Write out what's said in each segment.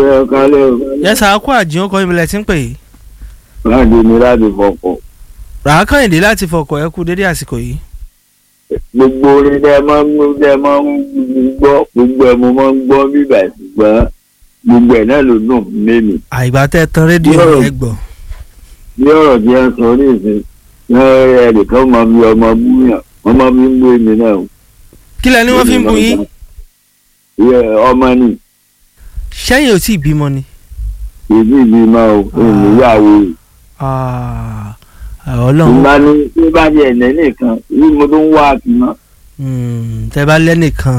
ẹ kálẹ̀ o. yẹ́sà kó àjíhàn kọ́ ìmìlẹ̀ tí ń pè yìí. láti ní láti fọkọ̀. ràákàyìndé láti fọkọ̀ ẹ kú dédé àsìkò yìí. gbogbo orin tẹ máa ń gbọ́ tẹ máa ń gbọ́ gbogbo ẹ̀ mo máa ń gbọ́ bíbà ṣùgbọ́n gbogbo ẹ̀ náà ló dùn mímì. àìgbà tẹ́ tán rédíò Yóò. ẹ gbọ́. bí ọ̀rọ̀ tí wọ́n sọ ní ìsìn ẹnìkan máa fi ọmọ búyàn wọ́n máa fi ń bú èmi náà. o. kí lẹ ní wọ́n fi ń bu yín. Ìyẹ, ọmọ ni sẹ́yìn ò tí ì bímọ ni. ìdí ìbí máa ò ìníyàwó Ah, ọlọ́run ìgbà ni tí bá di ẹ̀nẹ́ nìkan bí mo tó ń wá àkìmọ́ mm, tẹ́ bá lẹ́nìkan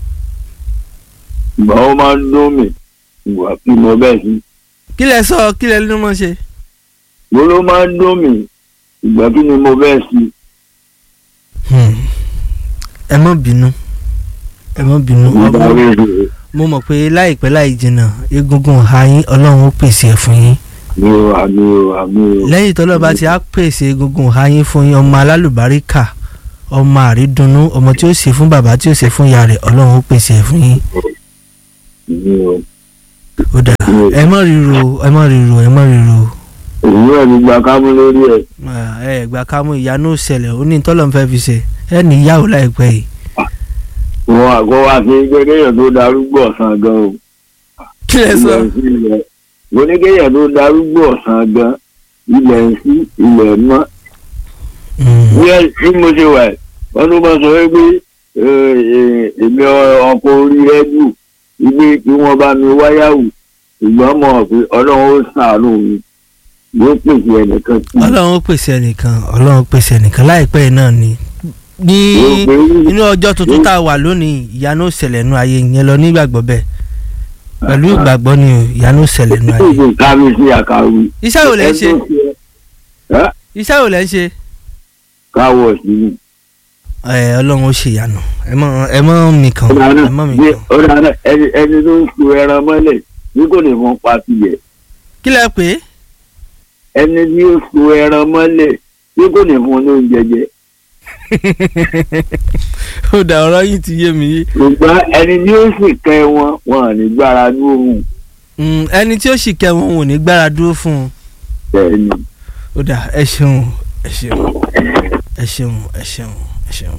ìgbà ó máa ń dún mi ìgbà kí mo bẹ́ẹ̀ sí. kí lẹ sọ kí lẹ nínú mọ́ ṣe. mo ló máa ń dún mi ìgbà kí ni mo bẹ́ẹ̀ sí. Hmm. ẹ má bínú ẹ má bínú ìgbà ọmọ rẹ̀ rẹ̀ mo mọ̀ pé láìpẹ́ láì jìnnà egungun ọ̀há yín ọlọ́run ó pèsè ẹ̀ fún yín mi ò àmì ò àmì ò. lẹ́yìn tọ́lọ́ bá ti á pèsè egungun ọ̀há yín fún yín ọmọ alálùbáríkà ọmọ àrídùnnú ọmọ tí ó ṣe fún bàbá tí ó ṣe fún ìyá rẹ̀ ọlọ́run ó pèsè ẹ̀ fún yín mi ò. ó dà ẹ má ríro ẹ má ríro ẹ má ríro èyí ẹ̀ ti gba kámú lórí ẹ̀. Ah, ẹ gbà ká mú ìyanu ṣẹlẹ̀ ó ní tọ́lọ́ ń fẹ́ fi ṣe ẹ ní ìyàwó láìpẹ́ yìí wọn àgọ́ wa ṣe kéèyàn tó darúgbó ọ̀sán gan o. kí lẹ sọ ilẹ̀ ń sí ilẹ̀ mo ní kéèyàn tó darúgbó ọ̀sán gan ilẹ̀ ń sí ilẹ̀ mọ́. Mm. bí ẹ tí mo ṣe wà ẹ̀ wọ́n tó bá sọ wípé ẹ, ẹ, èmi ọkọ̀ orí rẹ́díò wípé kí wọ́n bá mi wáyàwó ṣùgbọ́n mọ̀ pé ọlọ́run ó ṣàánú mi yóò pèsè ẹnìkan sí i. ọlọ́run ó pèsè ẹnìkan ọlọ́run ó pèsè ẹnìkan láìpẹ́ yìí náà ni ní yóò pé inú ọjọ́ tuntun tá a wà lónìí ìyanu ó ṣẹlẹ̀ nú ayé yẹn lọ nígbàgbọ́ bẹ́ẹ̀ pẹ̀lú ìgbàgbọ́ ni o ìyanu ó ṣẹlẹ̀ nú ayé. ìṣe ká mi sí àkàwé. iṣẹ́ wo lẹ́ ń ṣe ẹ́ iṣẹ́ wo lẹ́ ń ṣe káwọ̀ sí i. ẹ ọlọ́run ó ṣe ìyanu ẹ mọ ẹ mọ mi kàn ẹ mọ mi kàn. ó dáná ẹni ẹni tó ń so ẹran mọ́lẹ̀ bí kò ní fún pati yẹ kí lẹ pé ẹni tí ó so ẹran mọ́lẹ̀ bí kò ní fún ní oúnjẹ jẹ ó dà ọ̀rọ̀ yìí ti yé mi. ṣùgbọ́n ẹni tí ó sì kẹ́ wọn wọn à ní gbára lóhùn Mm, ẹni tí ó sì kẹwọn ò ní gbára dúró fún un tẹ̀lé. ó dà ẹ ṣeun ẹ ṣeun ẹ ṣeun ẹ ṣeun ẹ ṣeun.